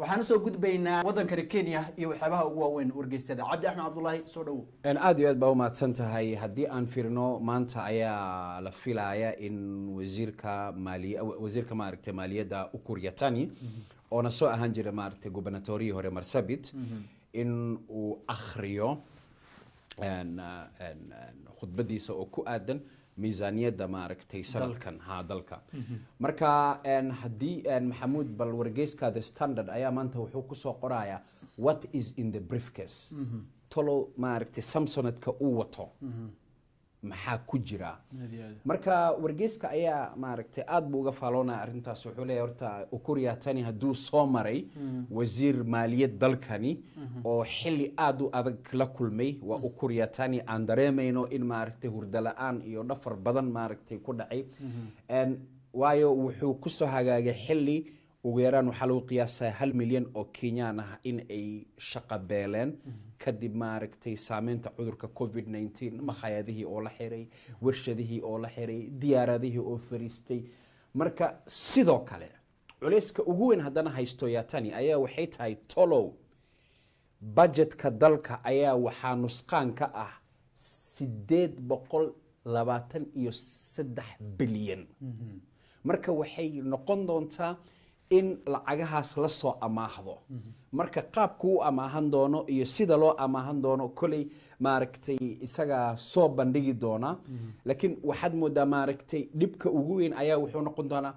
waxaan usoo gudbaynaa waddankani kenya iyo waxyaabaha ugu waaweyn wargeysada cabdi axmed cabdulaahi soo dhowow Een, aad iyo aad baa umahadsan tahay haddii aan fiirno maanta ayaa la filaya in wasiirka maaliy wasiirka maaragtay maaliyadda ukur yatani oona soo ahaan jira maaragtay gubernatoriyii hore marsabit in uu akhriyo een, uh, een, een, khudbadiisa oo ku aadan miisaaniyadda maaragtay sanadkan ha dalka marka een, haddii een, maxamuud bal wargeyska the standard ayaa maanta wuxuu kusoo qorayaa what is in the briefcase tolo maaragtay samsonadka uu wato maxaa ku jira marka wargeyska ayaa maaragtay aad buu uga faaloonaya arrintaas wuxuu leeyahay horta ukuria tani hadduu soo maray wasiir maaliyad dalkani oo xili aad u adag la kulmay waa ukuria tani aan dareemayno in maaragtay hurdo la-aan iyo dhafar badan maaragtay ku dhacay En waayo wuxuu kusoo hagaagay xili ugu yaraan waxaa lagu qiyaasaa hal milyan oo kenyaan ah in ay shaqo beeleen kadib maaragtay saameynta cudurka covid 19 makhaayadihii oo la xiray warshadihii oo la xiray diyaaradihii oo fariistay marka sidoo kale culayska ugu weyn haddana haysto yatani ayaa waxay tahay tolow budgetka dalka ayaa waxaa nusqaan ka ah sideed boqol labaatan iyo saddex bilyan marka waxay noqon doontaa in lacagahaas la soo amaahdo marka qaabku u amaahan doono iyo sida loo amaahan doono koley maaragtay isagaa soo bandhigi doona laakiin waxaad moodaa maaragtay dhibka ugu weyn ayaa wuxuu noqon doonaa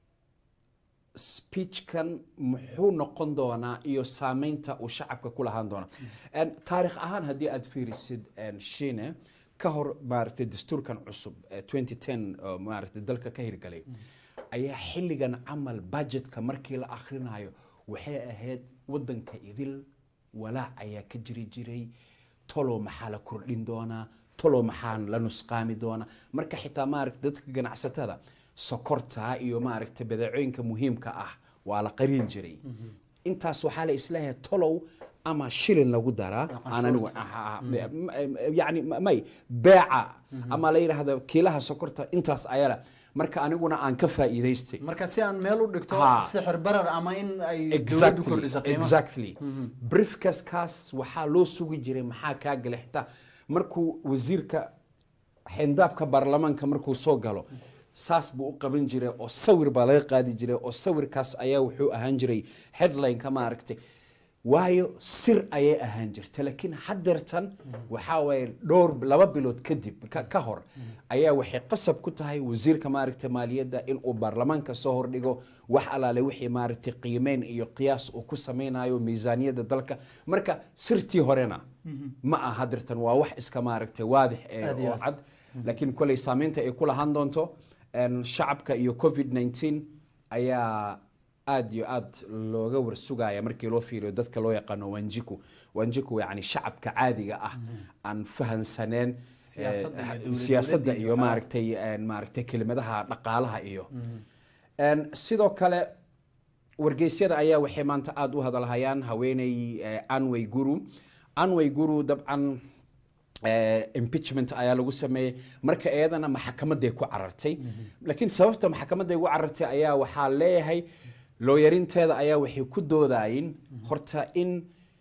speechkan muxuu noqon doonaa iyo saameynta uu shacabka ku lahaan doona En, taarikh ahaan haddii aad fiirisid en, shine ka hor maaragtay dastuurkan cusub ee 2010 oo maaragtay dalka ka hirgalay ayaa xilligan camal budgetka markii la akhrinayo waxay ahayd wadanka idil walaac ayaa ka jiri jiray tolo maxaa la kordhin doonaa tolo maxaa la nusqaami doonaa marka xitaa maaragta dadka ganacsatada sokorta iyo maaragta badeecooyinka muhiimka ah waa la qarin jiray intaas waxaa la isleeyahay tolow ama shilin lagu daraa aan anigu aha- yani may beeca ama la yidhaahdo kiilaha sokorta intaas ayala marka aniguna aan ka faa'iidaystay marka si aan meel u dhigto Ha. sixir barar ama in ay dowladdu exactly kordhiso qiimaha exactly briefkaskaas waxaa loo sugi jiray maxaa kaa galay xitaa markuu wasiirka xindaabka baarlamaanka markuu soo galo saas buu u qaban jiray oo sawir baa laga qaadi jiray oo sawirkaas ayaa wuxuu ahaan jiray headline-ka maaragtay waayo sir ayay ahaan jirta laakiin haddeertan waxaa waaye dhowr laba bilood kadib ka, ka hor ayaa waxay qasab ku tahay wasiirka maaragta maaliyadda inuu baarlamaanka soo hordhigo wax alaale wixii maaragtay qiimeyn iyo qiyaas uu ku sameynayo miisaaniyadda dalka marka sirtii horena ma aha haddeertan waa wax iska maaragtay waadix ee Aad iyo oo aad. cad laakiin koley saameynta ay ku lahaan doonto en, shacabka iyo covid 19 ayaa aad iyo aad looga warsugaya markii loo fiiriyo dadka loo yaqaano wanjiku wanjiku yani shacabka caadiga ah aan fahansaneen Siyaasadda iyo eh, dowlad siyaasadda dowladda iyo iyo maaragtay en, maaragtay kelimadaha dhaqaalaha iyo En, sidoo kale wargeysyada ayaa waxay maanta aada u hadalhayaan haweeney eh, anway guru anway guru dabcan eh, impeachment ayaa lagu sameeyey marka iyadana maxkamaday ku carartay laakiin sababta maxkamaday ugu carartay ayaa waxaa leeyahay looyarinteeda ayaa waxay ku doodayin horta in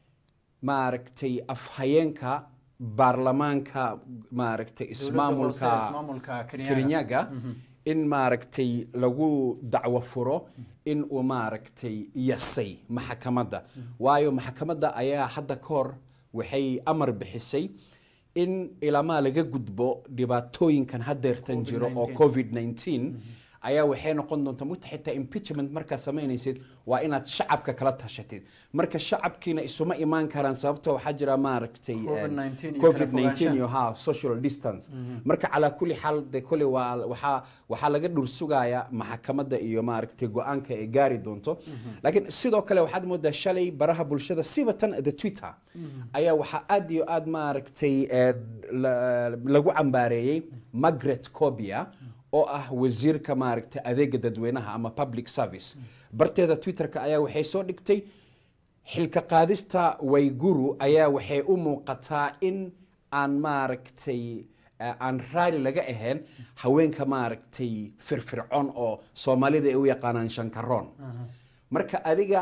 maaragtay afhayeenka baarlamaanka maaragtay ismaamulka ismaamulka Kenyaga. Kirinyaga in maaragtay lagu dacwo furo in uu maaragtay yasay maxkamadda waayo maxkamadda ayaa hadda ka hor waxay amar bixisay in ilamaa laga gudbo dhibaatooyinkan hadeertan jiro oo COVID-19. covid 19 ayaa waxay noqon doontaa mugta xitaa impeachment markaa samaynaysid waa inaad shacabka kala tashatid marka shacabkiina isuma imaan karaan sababta waxaa jira maaragtay COVID-19 iyo covid kala 19 iyo ha social distance marka calaa kulli xaal de kole waa waxaa waxaa laga dhur sugaya maxkamadda iyo maaragtay go-aanka ay gaari doonto laakiin sidoo kale waxaad moodaa shalay baraha bulshada sibatan the twitter ayaa waxaa aad iyo aad maaragtay eh, la- lagu cambaareeyey margaret cobia oo ah wasiirka maaragtay adeega dadweynaha ama public service barteeda twitterka ayaa waxay soo dhigtay xilka qaadista wayguru ayaa waxay u muuqataa in aan maaragtay eh, aan raali laga ahayn haweenka maaragtay firfircoon oo soomaalida ay u yaqaanaan shankaroon marka adiga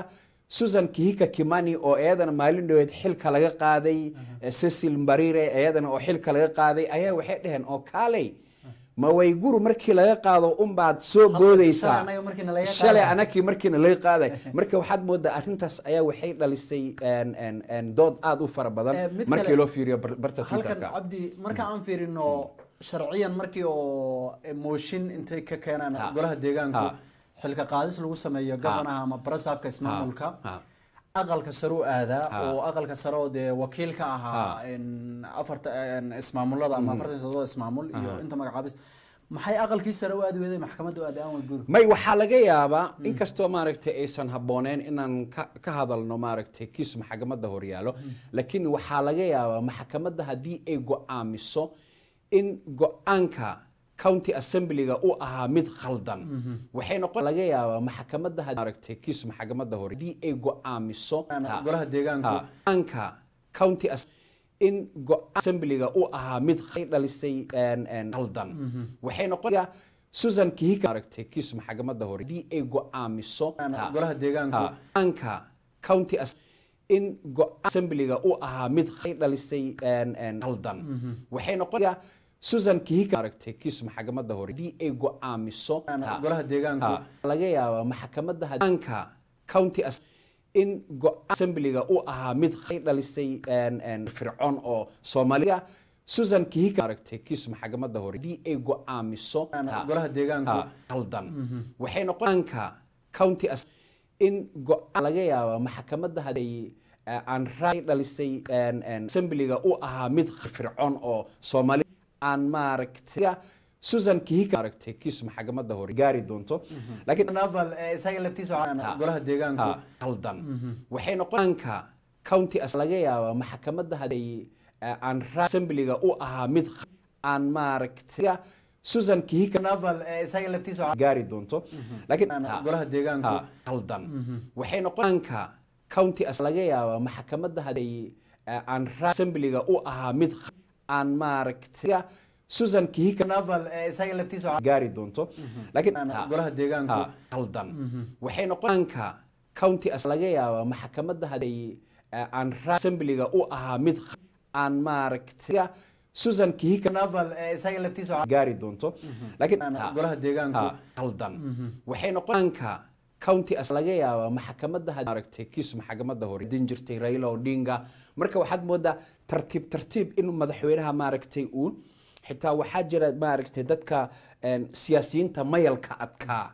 susan kihika kimani oo iyadana maalin dhaweed xilka laga qaaday eh, cecil mbarire iyadana oo xilka laga qaaday ayaa waxay dhaheen oo kaaley ma wayguru markii laga qaado unbaad soo boodaysaa anaga markiina laga shalay qaaday. anakii markiina laga qaaday marka waxaad moodaa arrintaas ayaa waxay dhalisay een, een, een, dood aad u fara Eh, badan mid markii kale- loo fiiriyo bar- barta halkan twitterka cabdi marka aan fiirino sharciyan markii oo mooshin intay ka keenaan Ha. golaha deegaanku Ha. xilka qaadis lagu sameeyo gabanaha ama barasaabka ismaamulka Ha. aqalka sare u aadaa Ha. oo aqalka sare oo dee wakiil ka ahaa Ha. in afarta in ismaamulada ama afartan iyo toddoba ismaamul iyo inta magacaabis maxay aqalkii sare u aadi weeday maxkamadda u aadi aan way guri may waxaa laga yaabaa inkastoo maaragtay aysan habbooneen inaan ka ka hadalno maaragtay kiis maxkamadda horyaalo laakiin waxaa laga yaabaa maxkamadda haddii ay go-aamiso in go-aanka county assemblyga u ahaa mid khaldan waxay noqon laga yaabaa maxkamadda had- maaragtay kiis maxkamadda hore haddii ay go-aamiso Ha. golaha deegaanku Ha. go-aanka county As- in go-aan assemblyga u ahaa mid ay dhalisay een, een, khaldan waxay noqonayaa susan kihika maaragtay kiis maxkamadda hore haddii ay go-aamiso Ha. golaha deegaanku Ha. go-aanka county As- in go-aan assemblyga u ahaa mid ay dhalisay een, een, khaldan waxay noqonayaa susan kihika maaragtay kiis maxkamadda hore haddii ay go-aamiso Ha. golaha deegaanku Ha. laga yaabaa maxkamadda hadaanka county As- in go-aan assemblyga u ahaa mid ay dhalisay een, een, fircoon oo soomaaliga susan kihika maaragtay kiis maxkamadda hore haddii ay go-aamiso Ha. golaha deegaanku Ha. khaldan waxay noqonaanka county As- in go-aan laga yaabaa maxkamadda haday aan raay dhalisay een, een, assemblyga u ahaa mid fircoon oo soomaali aan maaragtay susan kihika maaragtay kiis maxkamadda hore gaari doonto laakiin nabal eh, isaga laftiisa waxaa- Ha. golaha deegaanku Ha, khaldan waxay noqonaanka county As- laga yaabaa maxkamadda haday aan raay assemblyga u ahaa mid aan maaragtay susan kihika nabal eh, isaga laftiisa waxaa- gaari doonto laakiin Ha. golaha deegaanku Ha, khaldan waxay noqonaanka county As- laga yaabaa maxkamadda haday aan raay assemblyga u ahaa mid aan maaragtay susan kihika nabal eh, isaga laftiisa waxaa- gaari doonto laakiin Ha. golaha deegaanku Ha, khaldan waxay noqonaanka county As- laga yaabaa maxkamadda haday aan raay assemblyga u ahaa mid aan maaragtay susan kihika nabal eh, isaga laftiisa waxaa- gaari doonto laakiin Ha. golaha deegaanku Ha, khaldan waxay noqonaanka county As- laga yaabaa maxkamadda had- maaragtay kiis maxkamadda hore din jirtay Raila Odinga marka waxaad moodaa tartiib tartiib inuu madaxweynaha maaragtay uu xitaa waxaa jira maaragtay dadka een, siyaasiyiinta mayalka adkaa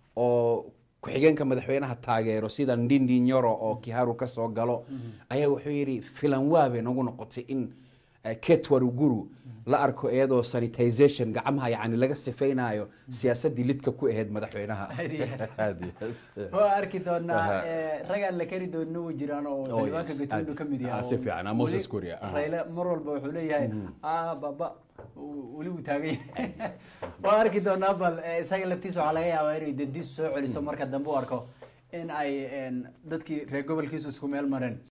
oo ku-xigeenka madaxweynaha taageero sida Ndindi Nyoro oo Kiharu ka soo galo ayaa wuxuu yidhi filan waabe nagu noqotay in eh, Kate Waruguru la arko iyadoo sanitization gacmaha yani laga sifaynayo siyaasadii lidka ku ahayd madaxweynaha Aad iyo aad. Aad iyo aad. waa arki doonaa Aha. eh, rag aan la kari doonin way jiraan oo Oh, xildhibaanka yes. Gatundu Aad- ka mid yahay ah, si fiican. Ah, Moses Weli Kuria, aha. Raila mar walba wuxuu leeyahay ah baba w- weli wuu taagan yahay waa arki doonaa bal eh, isaga laftiisa waxaa laga yaabaa inay dantiisu soo celiso marka dambe u arko in ay en, dadkii reer gobolkiisu isku meel mareen